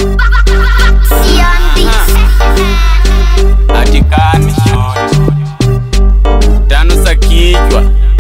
atikani shoti tano za kichwa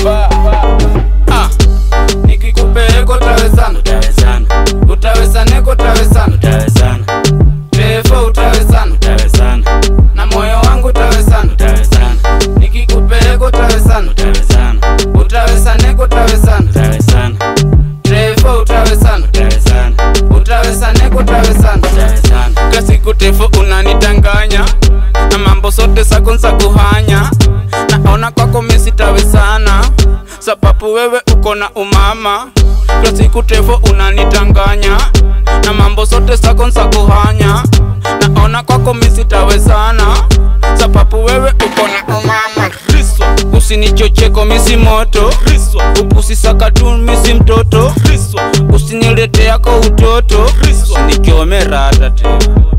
Ah, nikikupeleka utawezana utawezana utawezaneko utawezana utawezana refu utawezana utawezana na moyo wangu utawezana utawezana nikikupeleka utawezana utawezana utawezaneko utawezana utawezana refu utawezana utawezana utawezaneko utawezana utawezana kasiku tefu unanitanganya na mambo sote zako za kuhanya naona kwako misitawezana sababu wewe uko na umama kila siku tefu unanitanganya na mambo sote zako za kuhanya naona kwako misitawezana sababu wewe uko na umama Riswa. usinichocheko misi moto Riswa. upusisakatu misi mtoto Riswa. usinilete yako utoto usinichome rata tena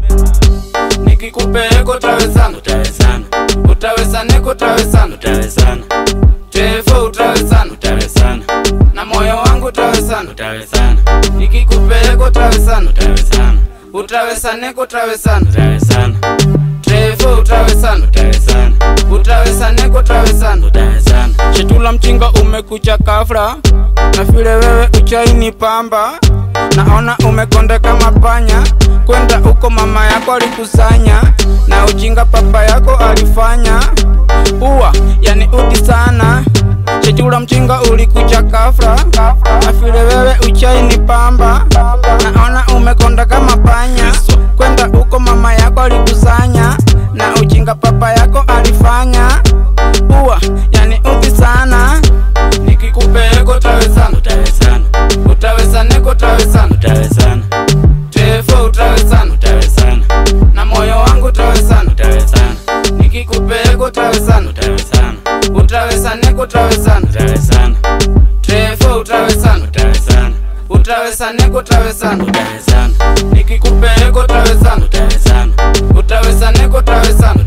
nikikupeleka utawezana utawezana utawezaneko utawezana utawezana tefo utawezana utawezana na moyo wangu utawezana utawezana nikikupeleka utawezana utawezana utawezaneko utawezana utawezana tefo utawezana utawezana utawezaneko utawezana utawezana shetula mchinga umekucha kafra na vile wewe uchaini pamba naona umekonda kama panya kwenda uko mama yako alikusanya na ujinga papa yako alifanya uwa yani uti sana chechula mchinga ulikucha kafra na vile wewe uchaini pamba naona umekonda kama panya kwenda uko mama yako alikusanya na ujinga papa yako alifanya uwa yani uti sana nikikupeleka utawezana utawezana utawezaneko utawezana utawezana tefo utawezana utawezana na moyo wangu utawezana utawezana nikikupeleka utawezana utawezana utawezaneko utawezana utawezana tefo utawezana utawezana utawezaneko utawezana utawezana nikikupeleka utawezana utawezana utawezaneko utawezana